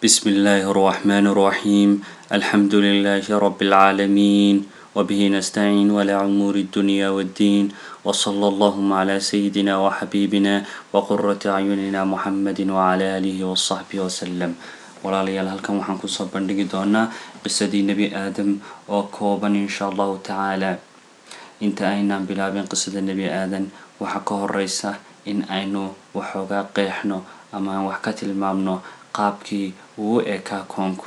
بسم الله الرحمن الرحيم الحمد لله رب العالمين وبه نستعين ولا أمور الدنيا والدين وصلى اللهم على سيدنا وحبيبنا وقرة أعيننا محمد وعلى آله وصحبه وسلم walaalayaal halkan waxaan kusoo bandhigi doonaa qisadii nebi aadam oo kooban insha allahu tacaala inta aynaan bilaabin qisada nebi aadan waxaa ka horeysa in aynu waxoogaa qeexno ama aan wax ka tilmaamno qaabkii uu u ekaa koonku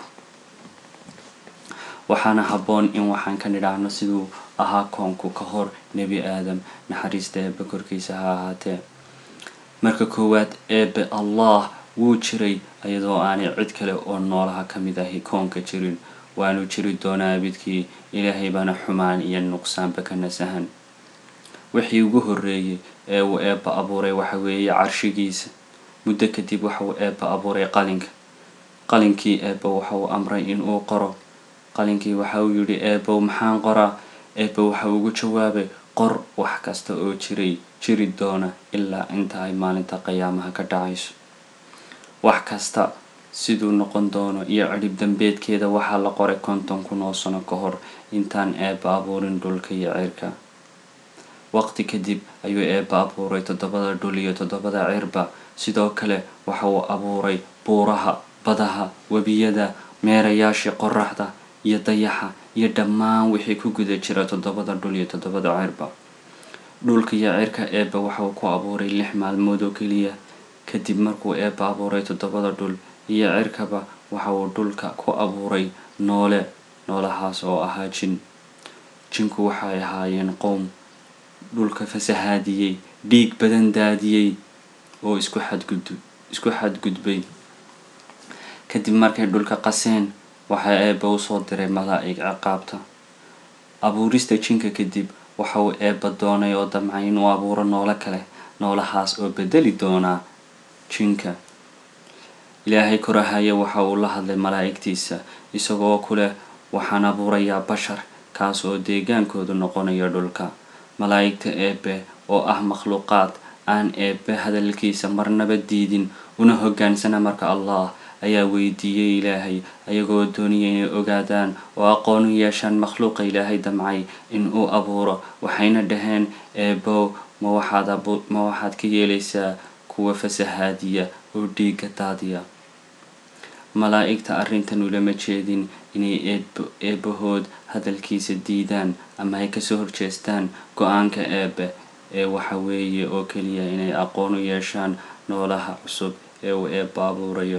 waxaana habboon in waxaan ka nidhaahno siduu ahaa koonku ka hor nebi aadam naxariista eebbe korkiisa ha ahaatee marka koowaad eebbe allah wuu jiray iyadoo aanay cid kale oo noolaha ka mid ahi koonka jirin waanu jiri doonaa abidkii ilaahay baana xumaan iyo nuqsaanba ka nasahan wixii ugu horreeyey ee uu eebba abuuray waxa weeye carshigiisa muddo kadib waxa uu eebba abuuray qalinka qalinkii eebba waxa uu amray in uu qoro qalinkii waxa uu yidhi eebbow maxaan qoraa eebba waxa ugu jawaabay qor wax kasta oo jiray jiri doona ilaa inta ay maalinta qiyaamaha ka dhacayso wax kasta siduu noqon doono iyo cidhib dambeedkeeda waxaa la qoray konton kun oo sano ka hor intaan eebba abuurin dhulka iyo cirka waqti kadib ayuu eebba abuuray toddobada dhul iyo toddobada cirba sidoo kale waxa uu abuuray buuraha badaha webiyada meerayaashii qoraxda iyo dayaxa iyo dhammaan wixii ku guda jira toddobada dhul iyo toddobada cirba dhulka iyo cirka eebba waxa uu ku abuuray lix maalmood oo keliya kadib markuu eebba abuuray toddobada dhul iyo cirkaba waxa uu dhulka ku abuuray noole noolahaas oo ahaa jin jinku waxay ahaayeen qowm dhulka fasahaadiyey dhiig badan daadiyey oo isku xadgud isku xadgudbay kadib markay dhulka qaseen waxaa eebba usoo diray malaa'ig ciqaabta abuurista jinka kadib waxa uu eebba doonay oo damcay inuu abuuro noolo kale noolahaas oo bedeli doonaa jinka ilaahay korahaya waxa uu la hadlay malaa'igtiisa isagoo ku leh waxaan abuurayaa bashar kaas oo deegaankoodu noqonaya dhulka malaa'igta eebbe oo ah makhluuqaad aan eebbe hadalkiisa marnaba diidin una hoggaansana marka allah ayaa weydiiyey ilaahay ayagoo doonaya inay ogaadaan oo aqoon u yeeshaan makhluuqa ilaahay damcay in uu abuuro waxayna dhaheen eebow ma waxaad ma waxaad ka yeelaysaa kuwa fasahaadiya oo dhiigga daadiya malaa'igta arrintan ulama jeedin inay eeb eebbahood hadalkiisa diidaan ama ay kasoo horjeestaan go-aanka eebbe ee waxa weeye oo keliya inay aqoon u yeeshaan noolaha cusub ee uu eebba abuurayo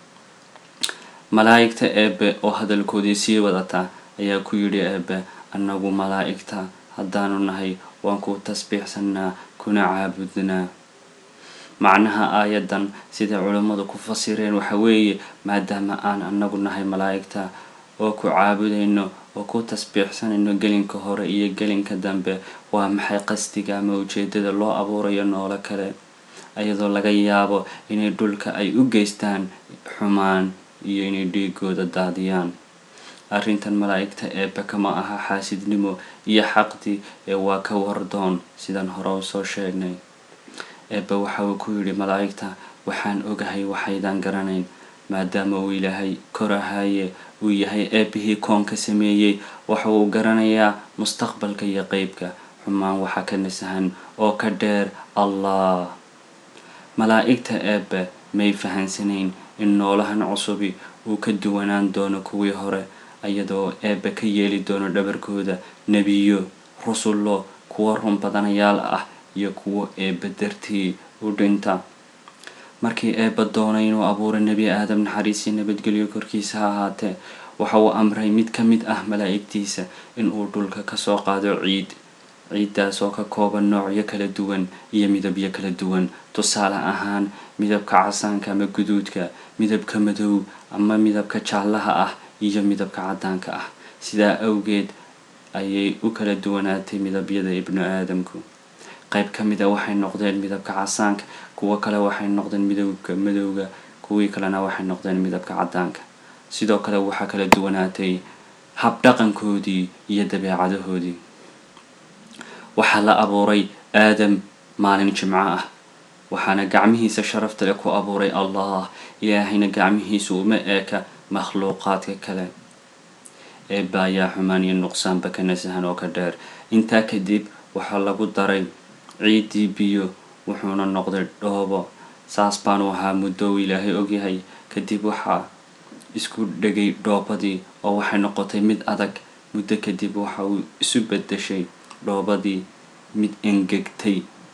malaa'igta eebbe oo hadalkoodii sii wadata ayaa ku yidhi eebbe annagu malaa'igta haddaanu nahay waan ku tasbiixsannaa kuna caabudnaa macnaha aayaddan siday culammadu ku fasireen waxa weeye maadaama aan annagu nahay malaa'igta oo ku caabudayno oo ku tasbiixsanayno gelinka hore iyo gelinka dambe waa maxay qasdiga ama ujeedada loo abuurayo noolo kale iyadoo laga yaabo inay dhulka ay u geystaan xumaan iyo inay dhiigooda daadiyaan arrintan malaa'igta eebbe kama aha xaasidnimo iyo xaqdi ee waa ka wardoon sidaan hore u soo sheegnay eebbe waxa uu ku yidhi malaa'igta waxaan ogahay waxaydaan garanayn maadaama uu ilaahay korahaye uu yahay eebbihii koonka sameeyey waxa uu garanayaa mustaqbalka iyo qeybka xumaan waxa ka nasahan oo ka dheer allah malaa'igta eebbe may fahansanayn in noolahan cusubi uu ka duwanaan doono kuwii hore iyadoo eebbe ka yeeli doono dhabarkooda nebiyo rusullo kuwo run badanayaal ah iyo kuwo eebba dartii u dhinta markii eebba doonay inuu abuuro nebi aadam naxariisii nabadgelyo korkiisa ha ahaatee waxa uu amray mid ka mid ah malaa'igtiisa inuu dhulka kasoo qaado ciid ciiddaas oo ka kooban noocyo kala duwan iyo midabyo kala duwan tusaale ahaan midabka casaanka ama guduudka midabka madow ama midabka jaallaha ah iyo midabka caddaanka ah sidaa awgeed ayay u kala duwanaatay midabyada ibnu aadamku qayb ka mid a waxay noqdeen midabka casaanka kuwo kale waxay noqdeen midabka madowga kuwii kalena waxay noqdeen midabka caddaanka sidoo kale waxaa kala duwanaatay habdhaqankoodii iyo dabeecadahoodii waxaa la abuuray aadam maalin jimco ah waxaana gacmihiisa sharafta leh ku abuuray allah ilaahayna gacmihiisu uma eeka makhluuqaadka kale eebba ayaa xumaan iyo nuqsaanba ka nasahan oo ka dheer intaa kadib waxaa lagu daray ciiddii biyo wuxuuna noqday dhoobo saas baanu ahaa muddo uu ilaahay ogyahay kadib waxaa isku dhegay dhoobadii oo waxay noqotay mid adag muddo kadib waxa uu isu bedeshay dhoobadii mid engegtay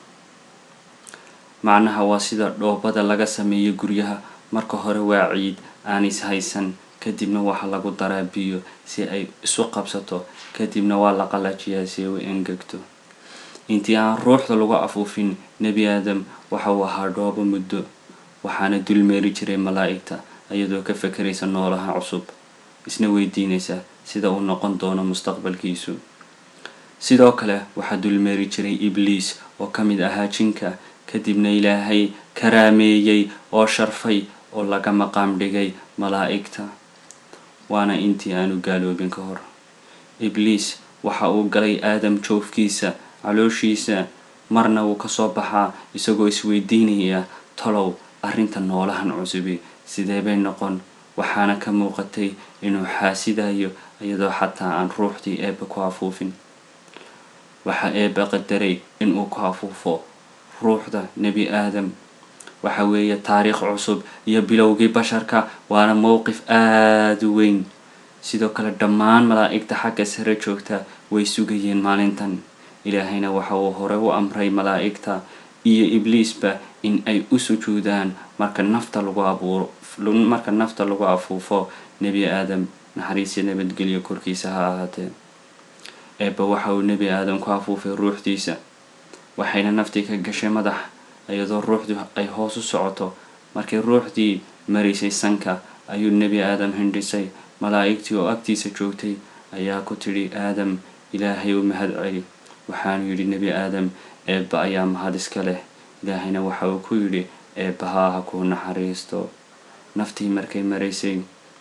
macnaha waa sida dhoobada laga sameeyo guryaha marka hore waa ciid aan is haysan kadibna waxaa lagu daraa biyo si ay isu qabsato kadibna waa la qalajiyaa si ay u engegto intii aan ruuxda lagu afuufin nebi aadam waxa uu ahaa dhoobo muddo waxaana dulmeeri jiray malaa'igta iyadoo ka fakeraysa noolaha cusub isna weydiinaysa sida uu noqon doono mustaqbalkiisu sidoo kale waxaa dulmeeri jiray ibliis oo ka mid ahaa jinka kadibna ilaahay karaameeyey oo sharfay oo laga maqaam dhigay malaa'igta waana intii aanu gaaloobin ka hor ibliis waxa uu galay aadam joofkiisa calooshiisa marna wuu kasoo baxaa isagoo isweydiinaya talow arrinta noolahan cusubi sidee bay noqon waxaana ka muuqatay inuu xaasidayo iyadoo xataa aan ruuxdii eebba ku afuufin waxaa eebba qadaray inuu ku afuufo ruuxda nebi aadam waxa weeye taariikh cusub iyo bilowgii basharka waana mowqif aada u weyn sidoo kale dhammaan malaa'igta xagga sare joogta way sugayeen maalintan ilaahayna waxa uu hore u amray malaa'igta iyo ibliisba in ay u sujuudaan marka nafta lagu abuuro marka nafta lagu afuufo nebi aadam naxariisya nabadgelyo korkiisa ha ahaatee eebba waxa uu nebi aadam ku afuufay ruuxdiisa waxayna naftii ka gashay madax iyadoo ruuxdu ay hoos u socoto markii ruuxdii maraysay sanka ayuu nebi aadam hindhisay malaa'igtii oo agtiisa joogtay ayaa ku tidhi aadam ilaahay u mahad celi waxaanu yidhi nebi aadam eebba ayaa mahad iska leh ilaahayna waxa uu ku yidhi eebbahaa ha kuu naxariisto naftii markay maraysay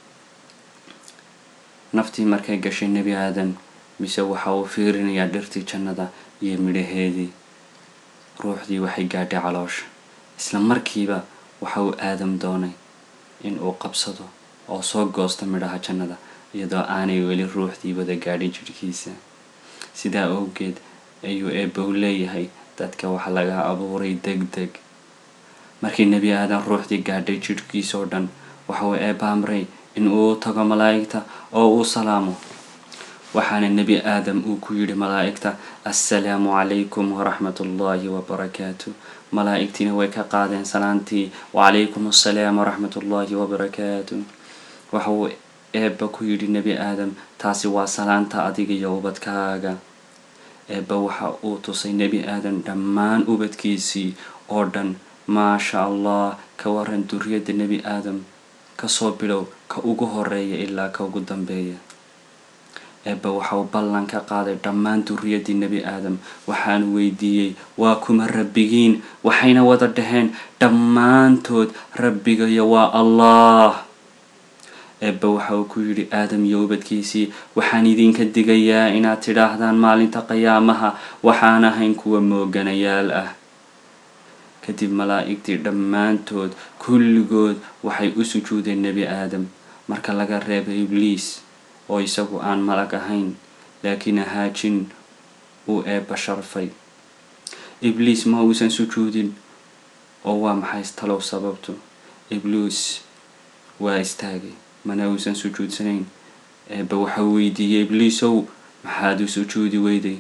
naftii markay gashay nebi aadam mise waxa uu fiirinayaa dhirtii jannada iyo midhaheedii ruuxdii waxay gaadhay caloosha isla markiiba waxa uu aadam doonay in uu qabsado oo soo goosto midhaha jannada iyadoo aanay weli ruuxdii wada gaadhin jidhkiisa sidaa awgeed ayuu eebbow leeyahay dadka waxa laga abuuray deg deg markii nebi aadan ruuxdii gaadhay jidhkiisa oo dhan waxa uu eebba amray in uu tago malaa'igta oo uu salaamo waxaana nebi aadam uu ku yidhi malaa'igta assalaamu calaykum waraxmat ullaahi wabarakaatu malaa'igtiina way ka qaadeen salaantii wacalaykum assalaam waraxmat ullaahi wabarakaatu waxa uu eebba ku yidhi nebi aadam taasi waa salaanta adiga iyo ubadkaaga eebba waxa uu tusay nebi aadam dhammaan ubadkiisii oo dhan maasha allah ka waran duriyadda nebi aadam kasoo bilow ka ugu horeeya ilaa ka ugu dambeeya eebba waxa uu ballan ka qaaday dhammaan duriyaddii nebi aadam waxaanu weydiiyey waa kuma rabbigiin waxayna wada dhaheen dhammaantood rabbigayo waa allah eebba waxa uu ku yidhi aadam iyo ubadkiisii waxaan idinka digayaa inaad tidhaahdaan maalinta qiyaamaha waxaan ahayn kuwa mooganayaal ah kadib malaa'igtii dhammaantood kulligood waxay u sujuudeen nebi aadam marka laga reebay ibliis oo isagu aan malag ahayn laakiin ahaa jin uu eebba sharfay ibliis ma uusan sujuudin oo waa maxay talow sababtu ibliis waa istaagay mana uusan sujuudsanayn eebbe waxa weydiiyey ibliisow maxaad u sujuudi weyday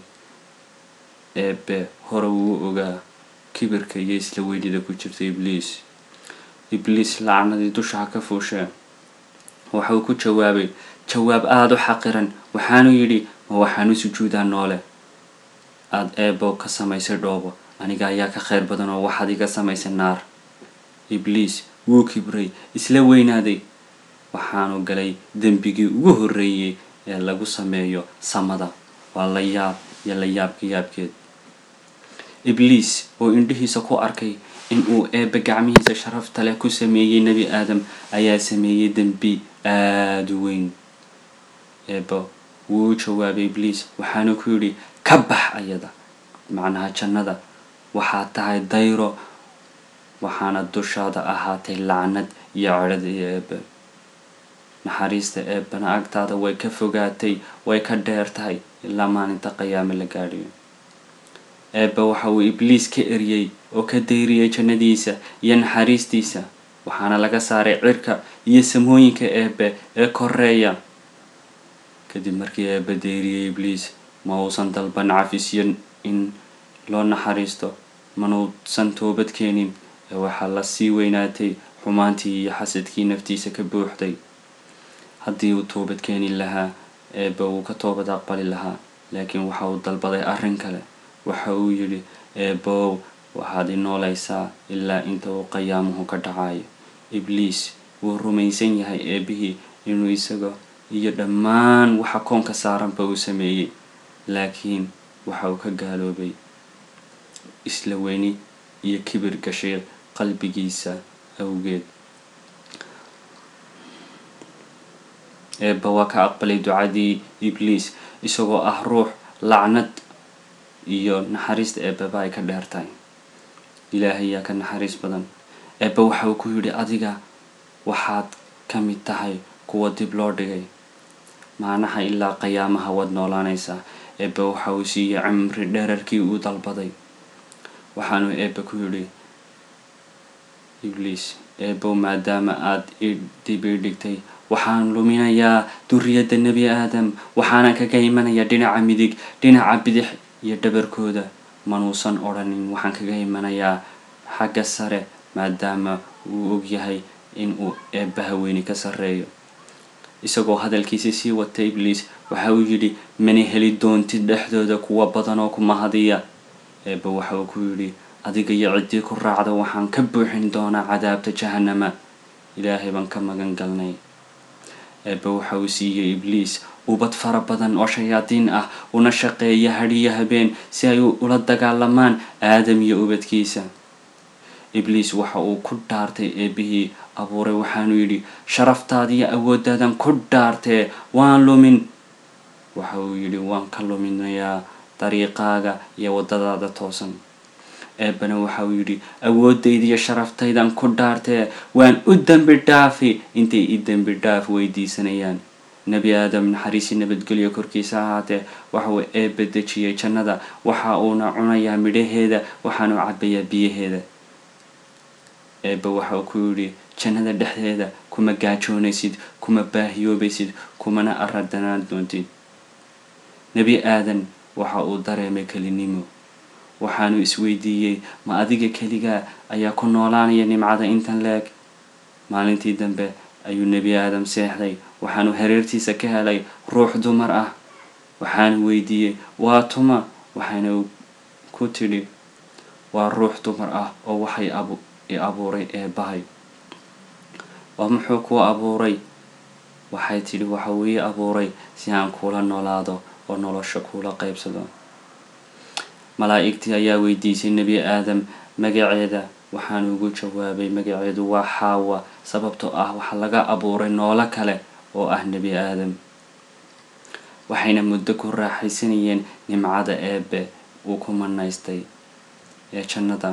eebbe hore wuu ogaa kibirka iyo isla weynida ku jirta ibliis ibliis lacnadii dusha ha ka fuushee waxa uu ku jawaabay jawaab aada u xaqiran waxaanu yidhi ma waxaan u sujuudaa noole aada eebbo ka samaysay dhoobo aniga ayaa ka khayr badan oo waxaad iga samaysay naar ibliis wuu kibray isla weynaaday waxaanu galay dembigii ugu horreeyey ee lagu sameeyo samada waa la yaab iyo la yaabka yaabkeed ibliis oo indhihiisa ku arkay in uu eebbe gacmihiisa sharafta leh ku sameeyey nebi aadam ayaa sameeyey dembi aada u weyn eebba wuu u jawaabay ibliis waxaanu ku yidhi ka bax ayada macnaha jannada waxaad tahay dayro waxaana dushaada ahaatay lacnad iyo cadhada iyo eebe naxariista eebana agtaada way ka fogaatay way ka dheer tahay ilaa maalinta qiyaame la gaadhiyo eebbe waxa uu ibliis ka eryey oo ka dayriyay jannadiisa iyo naxariistiisa waxaana laga saaray cirka iyo samooyinka eebbe ee koreeya kadib markii eebbe dayriyay ibliis ma uusan dalban cafisyo in loo naxariisto manuusan toobad keenin ee waxaa la sii weynaatay xumaantii iyo xasadkii naftiisa ka buuxday haddii uu toobad keeni lahaa eebbe uu ka toobad aqbali lahaa laakiin waxa uu dalbaday arrin kale waxa uu yidhi eebbow waxaad i noolaysaa ilaa inta uu qiyaamuhu ka dhacayo ibliis wuu rumaysan yahay eebbihii inuu isaga iyo dhammaan waxa koonka saaranba uu sameeyey laakiin waxa uu ka gaaloobay isla weyni iyo kibir gashay qalbigiisa awgeed eebba waa ka aqbalay ducadii ibliis isagoo ah ruux lacnad iyo naxariista eebbaba ay ka dheer tahay ilaahay yaa ka naxariis badan eebbe waxa uu ku yidhi adiga waxaad ka mid tahay kuwa dib loo dhigay maanaha ilaa qiyaamaha waad noolaanaysaa eebbe waxa uu siiyey cimri dherarkii uu dalbaday waxaanu eebbe ku yidhi ibliis eebbow maadaama aad i dib ii dhigtay waxaan luminayaa duriyadda nebi aadam waxaana kaga imanayaa dhinaca midig dhinaca bidix iyo dhabarkooda manuusan odhanin waxaan kaga imanayaa xagga sare maadaama uu ogyahay in uu eebbaha weyni ka sarreeyo isagoo hadalkiisa sii wata ibliis waxa uu yidhi mana heli doontid dhexdooda kuwa badan oo ku mahadiya eebba waxa uu ku yidhi adiga iyo ciddii ku raacda waxaan ka buuxin doonaa cadaabta jahanama ilaahay baan ka magan galnay eebbe waxa uu siiyey ibliis ubad fara badan oo shayaadiin ah una shaqeeya hadhiyo habeen si ay ula dagaalamaan aadam iyo ubadkiisa ibliis waxa uu ku dhaartay eebbihii abuuray waxaanu yidhi sharaftaadiyo awooddaadan ku dhaartee waan lumin waxa uu yidhi waan ka luminayaa dariiqaaga iyo waddadaada toosan eebbana waxa uu yidhi awooddaydiyo sharaftaydan ku dhaartee waan u dembi dhaafi intay i dembi dhaaf weydiisanayaan nebi aadam naxariisi nabadgelyo korkiisa ahaatee waxa uu eebbe dejiyey jannada waxa uuna cunayaa midhaheeda waxaanu cabbayaa biyaheeda eebbe waxa uu ku yidhi jannada dhexdeeda kuma gaajoonaysid kuma baahiyoobaysid kumana aradanaan doontid nebi aadan waxa uu dareemay kelinimo waxaanu isweydiiyey ma adiga keligaa ayaa ku noolaanaya nimcada intan leeg maalintii dambe ayuu nebi aadam seexday waxaanu hareertiisa ka helay ruux dumar ah waxaanu weydiiyey waa tuma waxayna ku tidhi waa ruux dumar ah oo waxay i abuuray eebbahay waa muxuu kuu abuuray waxay tidhi waxa uu ii abuuray si aan kuula noolaado oo nolosha kuula qaybsado malaa'igtii ayaa weydiisay nebi aadam magaceeda waxaanu ugu jawaabay magaceedu waa xaawa sababtoo ah waxaa laga abuuray noolo kale oo ah nebi aadam waxayna muddo ku raaxaysanayeen nimcada eebbe uu ku manaystay ee jannada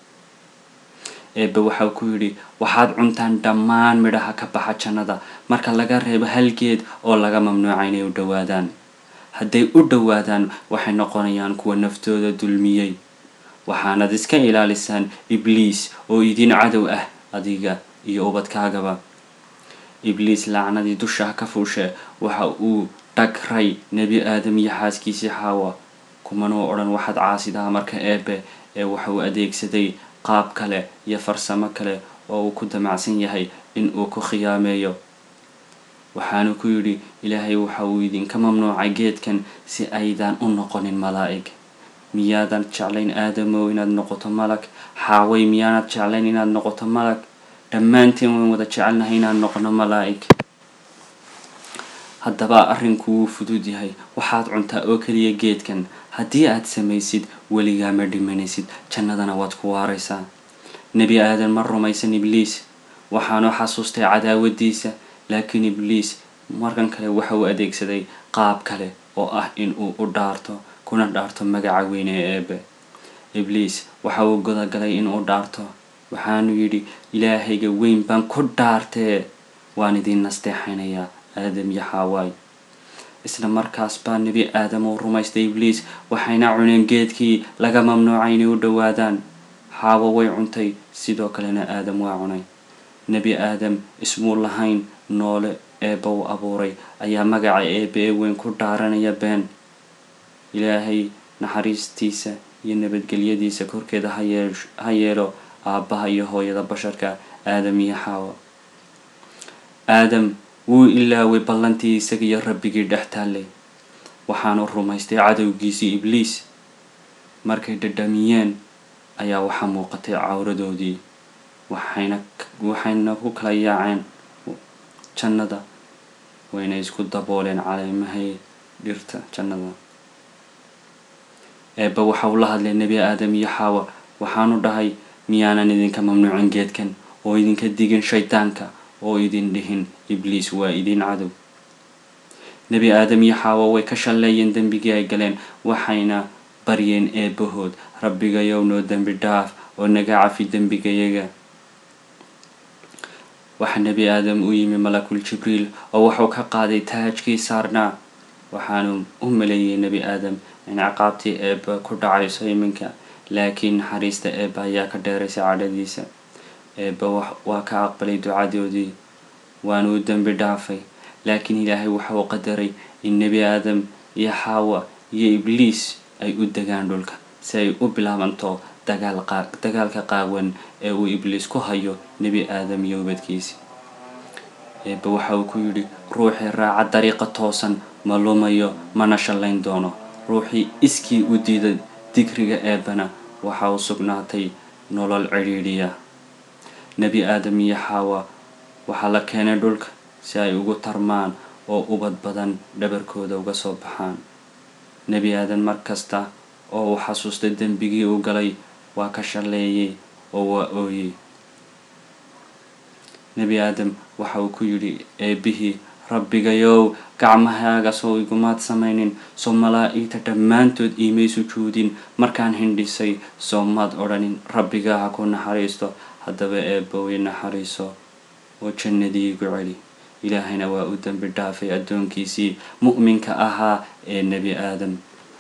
eebbe waxau ku yidhi waxaad cuntaan dhammaan midhaha ka baxa jannada marka laga reebo hal geed oo laga mamnuuca inay u dhowaadaan hadday u dhowaadaan waxay noqonayaan kuwa naftooda dulmiyey waxaanad iska ilaalisaan ibliis oo idin cadow ah adiga iyo ubadkaagaba ibliis lacnadii dusha ka fuushe waxa uu dhagray nebi aadam iyo xaaskiisii xaawa kumanuu odhan waxaad caasidaha marka eebbe ee waxa uu adeegsaday qaab kale iyo farsamo kale oo uu ku damacsan yahay in uu ku khiyaameeyo waxaanu ku yidhi ilaahay waxa uu idinka mamnuucay geedkan si aydan u noqonin malaa'ig miyaadan jeclayn aadamow inaad noqoto malag xaaway miyaanad jeclayn inaad noqoto malag dhammaanteen wayn wada jecelnahay inaan noqono malaa'ig haddaba arrinku wuu fudud yahay waxaad cuntaa oo keliya geedkan haddii aad samaysid weligaa ma dhimanaysid jannadana waad ku waaraysaa nebi aadan ma rumaysan ibliis waxaanu xasuustay cadaawadiisa laakiin ibliis markan kale waxa uu adeegsaday qaab kale oo ah in uu u dhaarto kuna dhaarto magaca weyne ee eebe ibliis waxa uu godagalay in uu dhaarto waxaanu yidhi ilaahayga weyn baan ku dhaartee waan idin nasteexanayaa aadam iyo xaawaay isla markaas baa nebi aadam uu rumaystay ibliis waxayna cuneen geedkii laga mamnuucay inay u dhowaadaan xaawo way cuntay sidoo kalena aadam waa cunay nebi aadam ismuu lahayn noole eebba u abuuray ayaa magaca eebbe ee weyn ku dhaaranaya been ilaahay naxariistiisa iyo nabadgelyadiisa korkeeda ha yeelo aabbaha iyo hooyada basharka aadam iyo xaawo aadam wuu ilaaway ballantii isaga iyo rabbigii dhex taallay waxaanu rumaystay cadowgiisii ibliis markay dhadhamiyeen ayaa waxaa muuqatay cawradoodii waxayna waxayna ku kala yaaceen jannada wayna isku dabooleen caleemahay dhirta jannada eebba waxa uu la hadlay nebi aadam iyo xaawa waxaanu dhahay miyaanan idinka mamnuucin geedkan oo idinka digin shaydaanka oo idin dhihin ibliis waa idin cadow nebi aadam iyo xaawa way ka shalleeyeen dembigii ay galeen waxayna baryeen eebbahood rabbigayow noo dembi dhaaf oo naga cafi dembigayaga waxa nebi aadam u yimi malakul jibriil oo wuxuu ka qaaday taajkii saarnaa waxaanu u maleeyey nebi aadam in ciqaabtii eebba ku dhacayso iminka laakiin naxariista eebba ayaa ka dheeraysay cadhadiisa eebba waa ka aqbalay ducadoodii waanu u dembi dhaafay laakiin ilaahay waxa uu qadaray in nebi aadam iyo xaawa iyo ibliis ay u degaan dhulka si ay u bilaabanto dagaalka qaawan ee uu ibliis ku hayo nebi aadam iyo ubadkiisi eebba waxa uu ku yidhi ruuxii raaca dariiqa toosan ma lumayo mana shallayn doono ruuxii iskii u diida digriga eebbana waxa uu sugnaatay nolol cidhiidhiya nebi aadam iyo xaawa waxaa la keenay dhulka si ay ugu tarmaan oo ubad badan dhabarkooda uga soo baxaan nebi aadan mar kasta oo uu xasuustay dembigii uu galay waa ka shalleeyey oo waa ooyey nebi aadam waxa uu ku yidhi eebbihii rabbigayow gacmahaaga soo igumaad samaynin soo malaa'igta dhammaantood iimay sujuudin markaan hindhisay soo maad odhanin rabbigaa ha ku naxariisto haddaba eebba way naxariiso oo jannadii igu celi ilaahayna waa u dembi dhaafay addoonkiisii mu'minka ahaa ee nebi aadam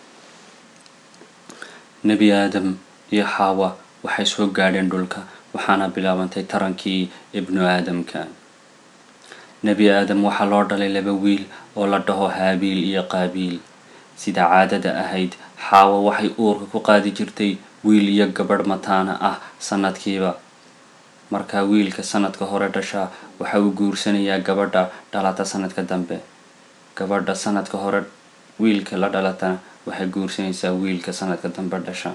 nebi aadam iyo xaawa waxay soo gaadheen dhulka waxaana bilaabantay tarankii ibnu aadamka nebi aadam waxaa loo dhalay laba wiil oo la dhaho haabiil iyo qaabiil sida caadada ahayd xaawa waxay uurka ku qaadi jirtay wiil iyo gabadh mataana ah sanadkiiba markaa wiilka sanadka hore dhashaa waxa uu guursanayaa gabadha dhalata sanadka dambe gabadha sanadka hore wiilka la dhalatana waxay guursanaysaa wiilka sanadka dambe dhasha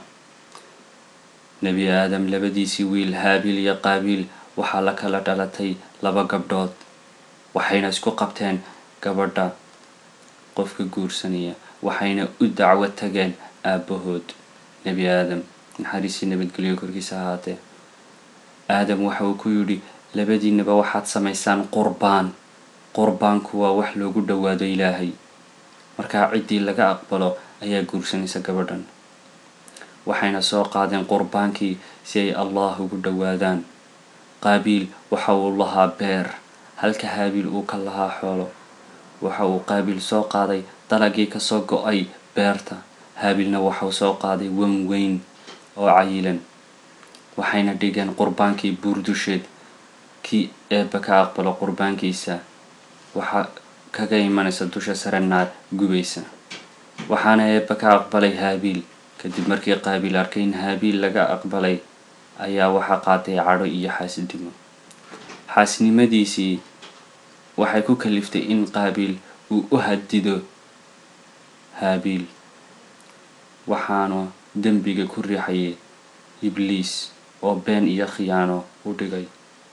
nebi aadam labadiisii wiil haabiil iyo qaabiil waxaa la kala dhalatay laba gabdhood waxayna isku qabteen gabadha qofka guursanaya waxayna u dacwo tageen aabbahood nebi aadam naxariisii nabadgelyo korkiisa ahaatee aadam waxa uu ku yidhi labadiinaba waxaad samaysaan qurbaan qurbaanku waa wax loogu dhowaado ilaahay markaa ciddii laga aqbalo ayaa guursanaysa gabadhan waxayna soo qaadeen qurbaankii si ay allah ugu dhowaadaan qaabiil waxa uu lahaa beer halka haabiil uu ka lahaa xoolo waxa uu qaabiil soo qaaday dalagii kasoo go-ay beerta haabiilna waxauu soo qaaday wan weyn oo cayilan waxayna dhigeen qurbaankii buurdusheed kii eebba ka aqbalo qurbaankiisa waxaa kaga imanaysa dusha sare naar gubaysa waxaana eebba ka aqbalay haabiil kadib markii qaabiil arkay in haabiil laga aqbalay ayaa waxaa qaatay cadho iyo xaasidnimo xaasidnimadiisii waxay ku kaliftay in qaabiil uu u hadido haabiil waxaanu dembiga ku riixayay ibliis oo been iyo khiyaano u dhigay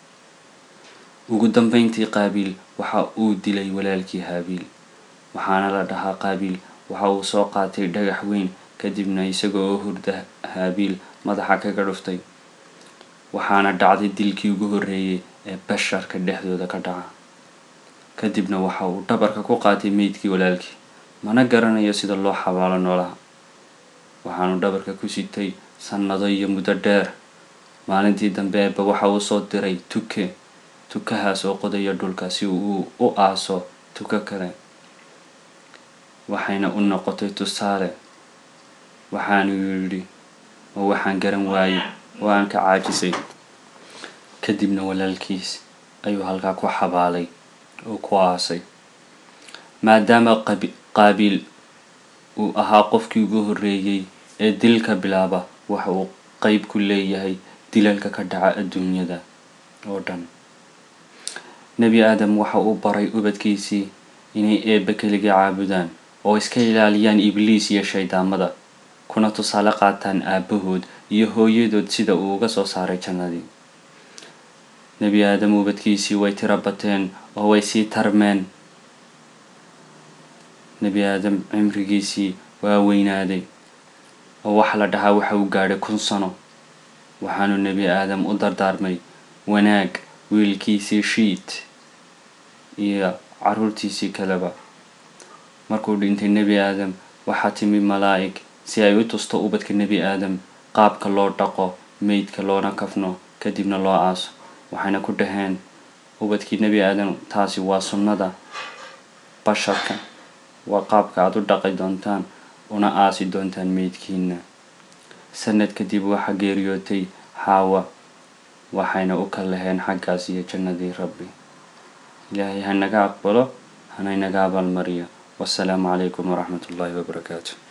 ugu dambeyntii qaabiil waxa uu dilay walaalkii haabiil waxaana la dhahaa qaabiil waxa uu soo qaatay dhagax weyn kadibna isaga oo hurda haabiil madaxa kaga dhuftay waxaana dhacday dilkii ugu horreeyay ee basharka dhexdooda ka dhaca kadibna waxa uu dhabarka ku qaatay meydkii walaalkii mana garanayo sida loo xabaalo noolaha waxaanu dhabarka ku sitay sannado iyo muddo dheer maalintii dambe eebba waxa uu soo diray tuke tukahaas oo qodaya dhulka si uu u aaso tuko kale waxayna u noqotay tusaale waxaanu yidhi oo waxaan garan waayey oo aan ka caajisay kadibna walaalkiis ayuu halkaa ku xabaalay oo ku aasay maadaama qaabiil uu ahaa qofkii ugu horreeyey ee dilka bilaaba waxa uu qeyb ku leeyahay dilalka ka dhaca adduunyada oo dhan nebi aadam waxa uu baray ubadkiisii inay eebba keligii caabudaan oo iska ilaaliyaan ibliis iyo shaydaamada kuna tusaale qaataan aabbahood iyo hooyadood sida uu uga soo saaray jannadii nebi aadam ubadkiisii way tiro bateen oo way sii tarmeen nebi aadam cimrigiisii waa weynaaday oo waxa la dhahaa waxa uu gaadhay kun sano waxaanu nebi aadam u dardaarmay wanaag wiilkiisii shiid iyo carruurtiisii kaleba markuu dhintay nebi aadam waxaa timi malaa'ig si ay u tusto ubadka nebi aadam qaabka loo dhaqo meydka loona kafno kadibna loo aaso waxayna ku dhaheen ubadkii nebi aadam taasi waa sunnada basharka waa qaabka aad u dhaqi doontaan una aasi doontaan meydkiina sanad kadib waxaa geeriyootay xaawa waxayna u kalaheen xaggaas iyo jannadii rabbi ilaahay ha naga aqbalo hanaynaga abaalmariyo wasalaamu calaykum waraxmat ullaahi wabarakaatu